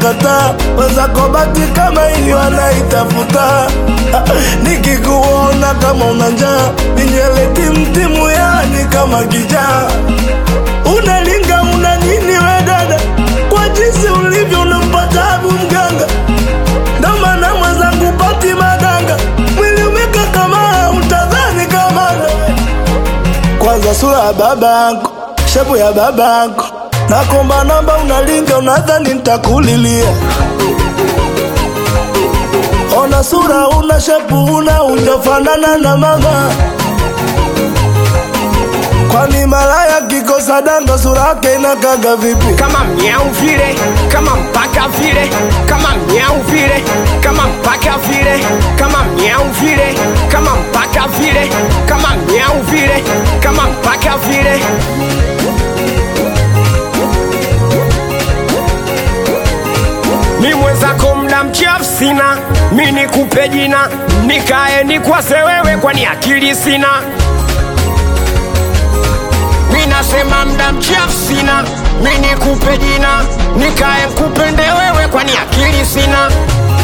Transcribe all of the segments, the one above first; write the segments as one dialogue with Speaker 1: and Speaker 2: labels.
Speaker 1: nakataa, wenzako bati kama hiyo anaitafuta. Nikikuona kama una njaa, ninywele timtimu, yani kama kijaa. Unalinga una nini we dada, kwa jinsi ulivyo unampa tabu mganga, ndo maana mwenzangu pati madanga, mwili umeka kama utadhani kamanda kwanza sura ya babako, shepu ya babako, nakomba namba, unalinga unadhani nitakulilia. Ona sura, una shepu, una unjafanana na mama. Kwani malaya kikosa danga, sura yake inakaga vipi?
Speaker 2: kama mnyau vile, kama mpaka vile, kama mnyau vile, kama mpaka vile, kama mnyau vile, kama mpaka vile, kama mnyau vile, kama mpaka vile. Mi mwenzako mda mchafu sina, mi nikupe jina, nikae nikwase wewe, kwani akili sina. Mi nasema mda mchafu sina, mi nikupe jina, nikae nkupende wewe, kwani akili sina.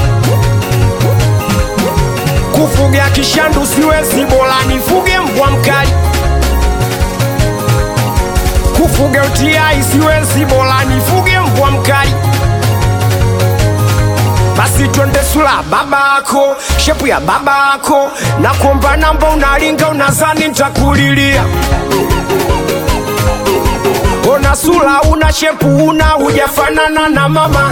Speaker 2: Kufuga kishandu siwezi, bora nifuge mbwa mkali. Kufuga utiai siwezi, bora nifuge mbwa mkali. Basi twende sula babako, shepu ya babako, na kuomba namba, unalinga unazani ntakulilia Ona sura una shepu una hujafanana na mama,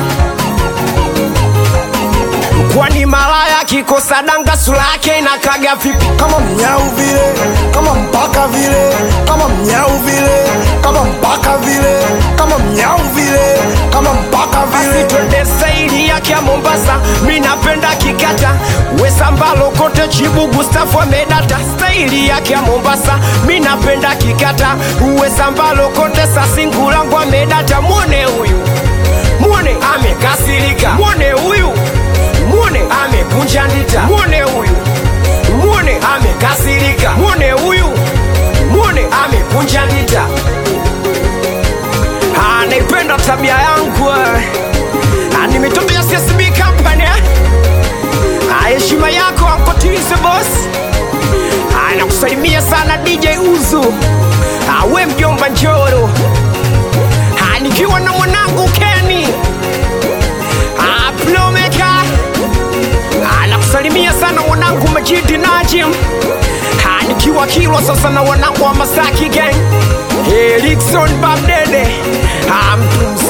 Speaker 2: kwani malaya kikosa danga sura yake inakaga vipi?
Speaker 1: Kama mnyau vile, kama mpaka vile, kama mnyau vile, kama mpaka vile, kama mnyau vile, kama mpaka
Speaker 2: Basi
Speaker 1: vile.
Speaker 2: twende saili yake ya Mombasa, mi napenda kikata wesambalo kote chibu Gustafu amedata staili yake ya Mombasa, mi napenda kikata wesambalo kote sasingulangu amedata. Mwone huyu, mwone amekasirika, mwone huyu, mwone amekunja ndita, mwone huyu, mwone amekasirika, mwone huyu, mwone amekunja ndita anaipenda tabia yangu eh. Ah, ni mitoto ya CSB company eh. Ah, heshima yako akotize boss anakusalimia sana DJ Uzu Ah, we mjomba Njoro Ah, nikiwa na mwanangu Kenny Ah, Plomeka anakusalimia sana mwanangu Majidi Najim Ah, nikiwa Kilwa sasa na wanangu wa Masaki gang Erikson Babdede Ah, mtu